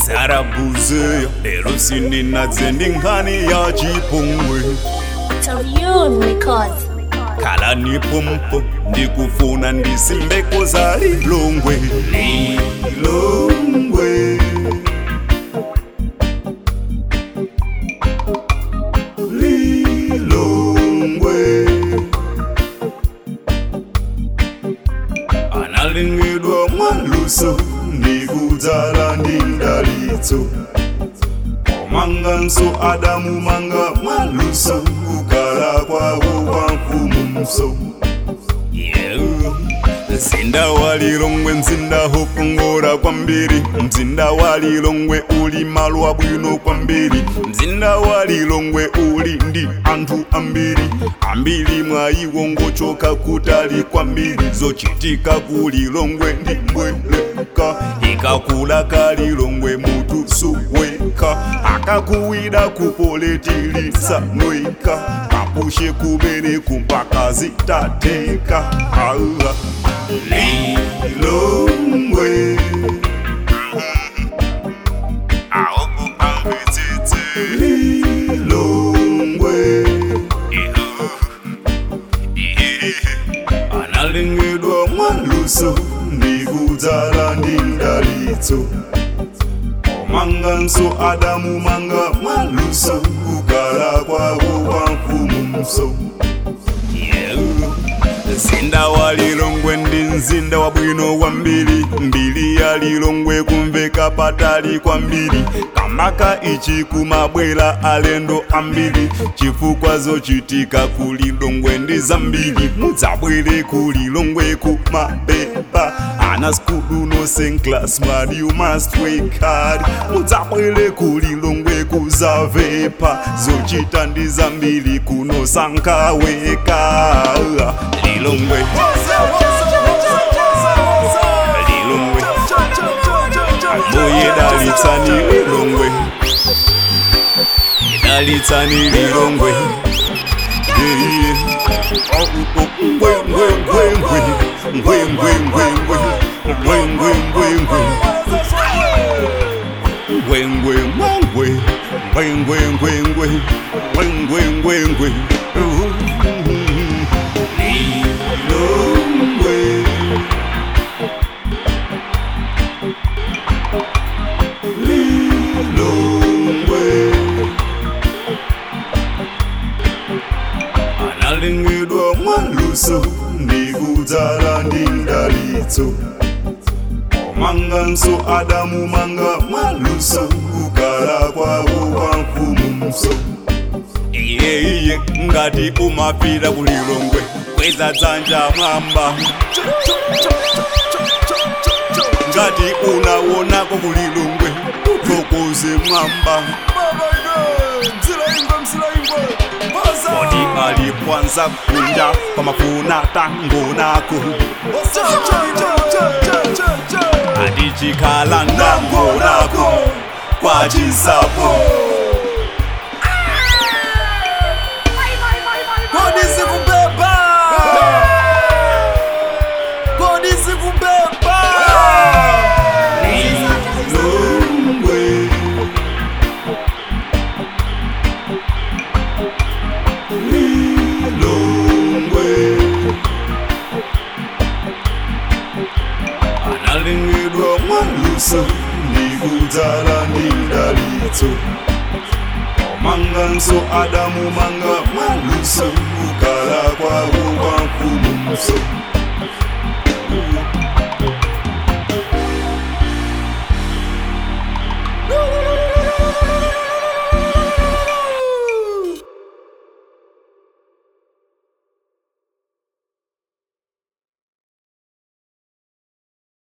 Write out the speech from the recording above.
sarabuzeya lero sindinadze ndi nkhani ya chipongwe Tavyun Records. khala nipompo ndikufuna ndisimbeko za lilongwe lilongwe lilongwe analingidwa mwaluso ndikudzala ndi mdalitso omanganso adamu manga mwaluso kukala kwawo kwa mfumu mso yeah. mzinda wa lilongwe mzinda hokongora kwambiri mzinda wa lilongwe uli malo abwino kwambiri mzinda wa lilongwe uli ndi anthu ambiri ambiri mwa iwo ngochoka kutali kwambiri zochitika ku lilongwe ndi mbweleka ikakula ka lilongwe mutu suweka akakuwida kupoletilisa nweka kapushe kumene kumpaka zitateka Allah lilongwe aoku ambitsitsi lilongwe analingidwa mwaluso ndikudzala ndi mdalitso omanganso adamu manga mwaluso kukala kwawo kwa mfumu mso yeah. mzinda wa lilongwe ndi mzinda wabwino kwambiri mbiri ya lilongwe kumveka patali kwambiri kamaka ichi kumabwera alendo ambiri chifukwa zochitika ku lilongwe ndi zambiri mudzabwere ku lilongwe kumapepa ana skulu no same class man you must work hard mudzabwere ku lilongwe kuzavepa zochita ndi zambiri kuno sankaweka lilongwe lilongwe moye dalitsani lilongwe dalitsani lilongwe Yeah, yeah. Oh, oh, oh, ngwe, ngwe, ngwe, ngwe. Ngwe, ngwe, ngwe, ngwe. Ngwe, ngwe, ngwe, ngwe. Ngwe, ngwe, ngwe, ngwe. Ngwe, ngwe, ngwe, ngwe. Ngwe, ngwe, ngwe, ngwe. Lilongwe. Lilongwe. analingidwa mwaluso ndikudzala ndi mdalitso omanganso adamu manga mwaluso kukala kwawo kwa mfumu mso iyeiye ngati umapita ku lilongwe kweza dzanja mwamba ngati unawonako ku lilongwe uthokoze mwamba kodi alipwanza kunja pamafuna tango nako adichikhala ndango nako kwa chisapo Kodi sikubeba Kodi sikubeba lilongwe lilongwe analingidwa mwaluso ndikudzala ndi mdalitso omanganso adamu manga mwaluso kukala kwawo kwa mfumu mso